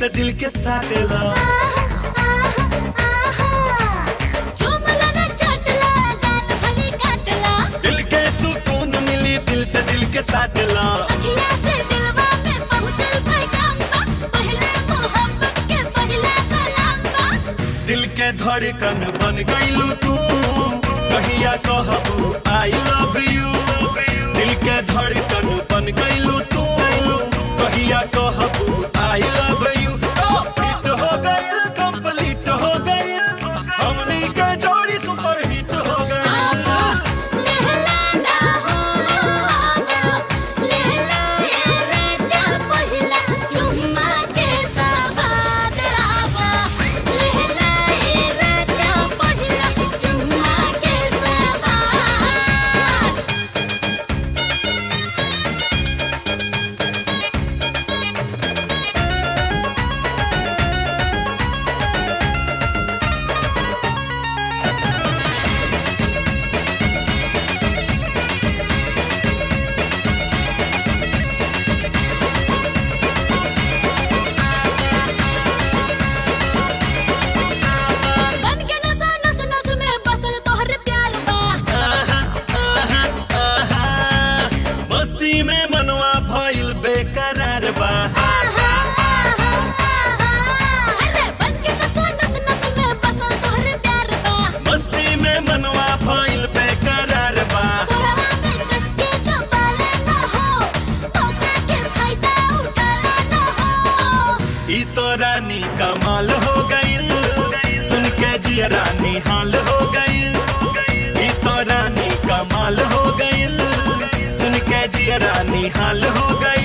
से दिल के साटेला दिल के सुकून मिली दिल से दिल के साटेला दिल के धड़कन बन गईलू तू कहिया कहबू आई लव यू दिल के धड़कन बन गईलू तू कहिया कहबू आई लव यू हिट हो गईल कंप्लीट हो गईल हमनी के जोड़ी सुपर हिट हो गईल मस्ती में मनवा भइल बेकरार बा मस्ती में मनवा भइल बेकरार बा ई तो रानी कमाल हो गईल सुन के जिया रानी हाल हो गईल ई तो रानी कमाल हो गईल सुन के जिया रानी हाल हो गईल